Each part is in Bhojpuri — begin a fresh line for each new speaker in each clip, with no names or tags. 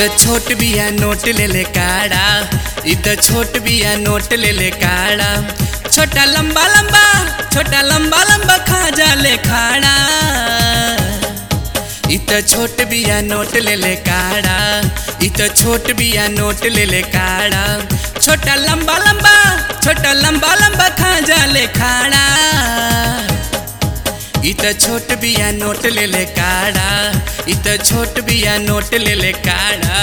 त छोट बिया नोट ले ले काड़ा इ त छोट बिया नोट ले ले काड़ा छोटा लंबा लंबा छोटा लंबा लंबा खा जा ले खाड़ा इ त छोट बिया नोट ले ले काड़ा इ त छोट बिया नोट ले ले काड़ा छोटा लंबा लंबा छोटा लंबा लंबा खा जा ले खाड़ा इ त छोट बिया नोट ले ले काड़ा इ त छोट बिया नोट ले ले काड़ा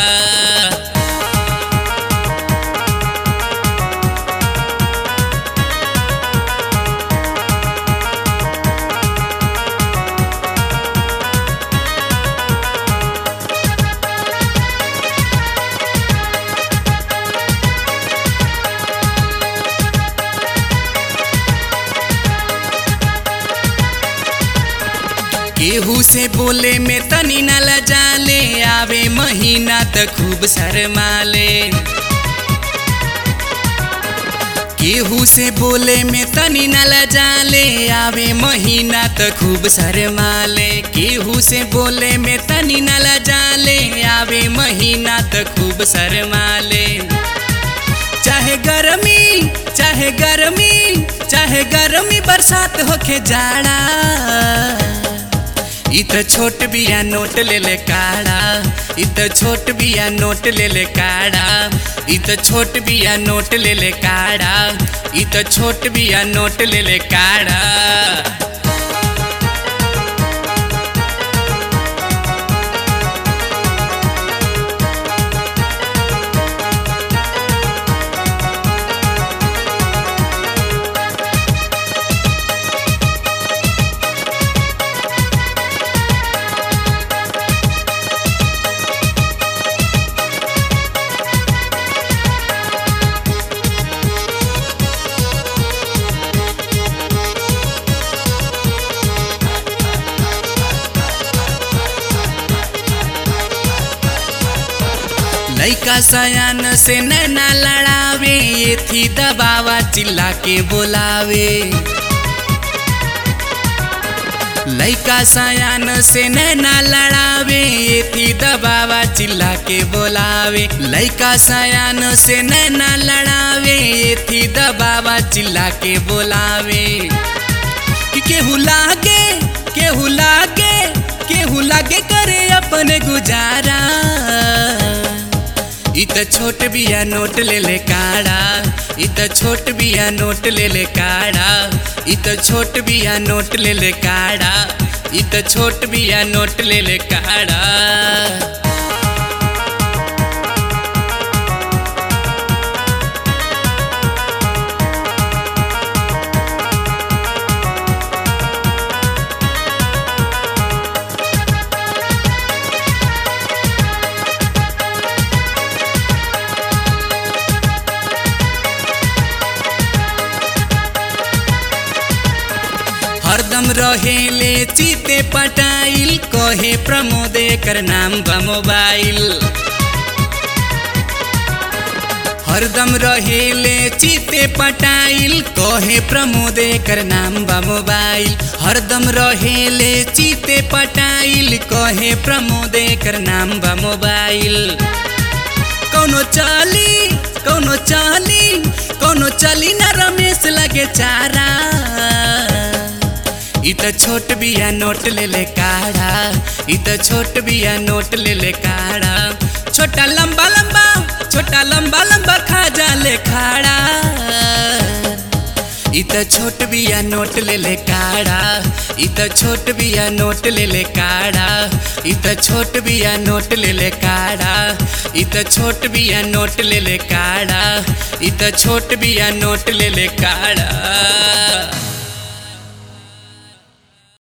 केहू से बोले में तनी न लजाले आवे महीना त खूब शरमाले केहू से बोले में तनी न लजाले आवे महीना त खूब शरमाले केहू से बोले में तनी न लजाले आवे महीना त खूब शरमाले चाहे गर्मी चाहे गर्मी चाहे गर्मी बरसात होके जाड़ा इ त छोट बिया नोट ले ले काड़ा इ त छोट बिया नोट ले ले काड़ा इ त छोट बिया नोट ले ले काड़ा इ त छोट बिया नोट ले ले काड़ा लैका सयान से नैना लड़ावे ये थी दबावा चिल्ला के बोलावे लैका सयान से नैना लड़ावे ये थी दबावा चिल्ला के बोलावे लैका सयान से नैना लड़ावे ये थी दबावा चिल्ला के बोलावे कि केहू लागे केहू लागे केहू लागे करे अपने गुजारा इ त छोट बिया नोट ले ले काड़ा इ त छोट बिया नोट ले ले काड़ा इ त छोट बिया नोट ले ले काड़ा इ त छोट बिया नोट ले ले काड़ा हरदम रहेले चिते पटाइल कहे प्रमोद कर नाम बा मोबाइल हरदम रहेले चिते पटाइल कहे प्रमोद कर नाम बा मोबाइल हरदम रहेले चिते पटाइल कहे प्रमोद कर नाम बा मोबाइल कौनो चाली कौनो चाली कौनो चली ना रमेश लगे चारा इ त छोट बिया नोट ले ले काड़ा इ त छोट बिया नोट ले ले काड़ा छोटा लंबा लंबा छोटा लंबा लंबा खा जा ले खाड़ा इ त छोट बिया नोट ले ले काड़ा इ त छोट बिया नोट ले ले काड़ा इ त छोट बिया नोट ले ले काड़ा इ त छोट बिया नोट ले ले काड़ा इ त छोट बिया नोट ले ले काड़ा